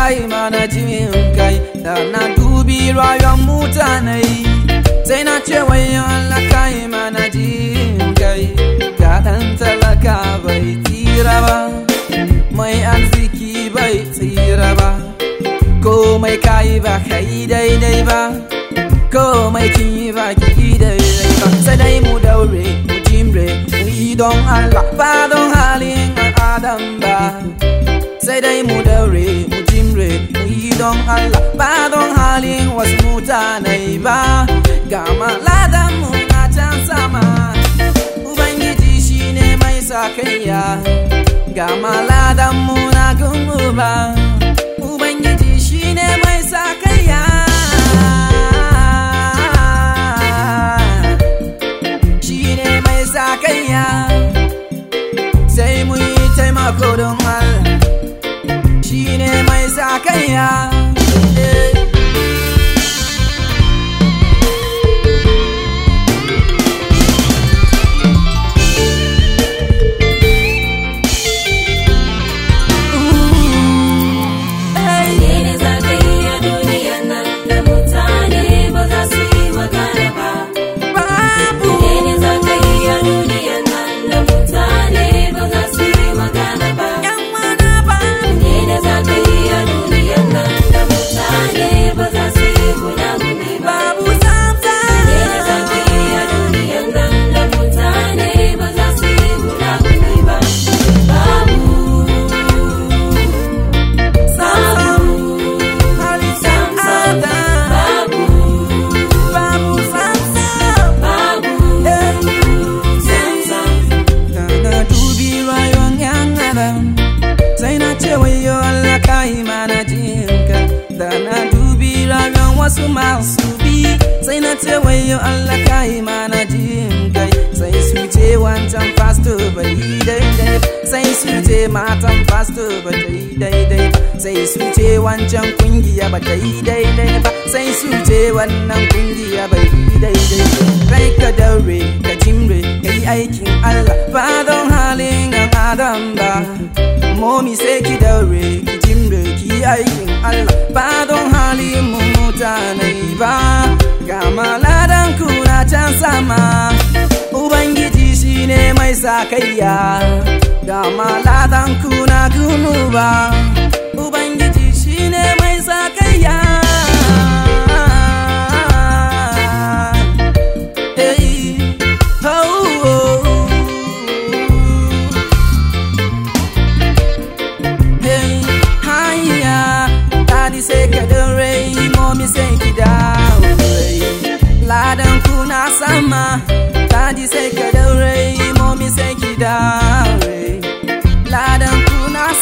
kai mana jin kai da na dubi rayuwar mutane sai na ce wayo Allah kai mana jin kai ga dan talaka bai tsira ba mai arziki bai tsira ba komai kai ba kai daidai ba komai kin yi ba ki daidai ba sai dai mu daure mu jimre mu yi don Allah ba don halin adam ba sai dai mu daure mu jimre mu yi don Allah ba don halin wasu mutane ba ga maladan mu na can sama ubangiji shine mai sakayya ga maladan mu na gungu ba ubangiji shine mai sakayya shine mai sakayya sai mu yi taimako don Allah shine mai sakayya eh. Menene za ka yi a duniyan nan da mutane ba za su yi magana ba? Babu Menene za ka yi a duniyan nan da mutane ba za su yi magana ba? yan mana babu Menene za ka yi a duniyan nan da mutane ba za su yi gunaguni ba? babu samsa Menene za ka yi a duniyan nan da mutane ba za su yi gunaguni ba? Babu, sam halittar adam babu, babu samsa babu, eh. Da na dubi rayuwar yan adam sai na ce wayo Allah ka yi mana jinka da na dubi rayuwar wasu masu bi sai na ce wayo Allah ka yi mana jinka sai su ce wancan pastor bai yi daidai ba sai su ce matan pastor ba ta yi daidai ba sai su ce wancan kungiya ba ta yi daidai ba sai su ce wannan kungiya bai yi daidai ba kai ka daure ka jimre ka yi aikin Allah ba don halin yan adam ba momi sai ki daure ki jimre ki yi aikin Allah ba don halin mu mutane ba ga maladan kuna can sama ubangiji shine mai sakayya ga maladan kuna gunu ba ubangiji shine mai sakayya Hey, oh, oh. Hey, hiya, daddy say ka daure, mommy say ki daure. Ladan kuna sama, daddy say ka daure, mommy say ki daure. Ladan kuna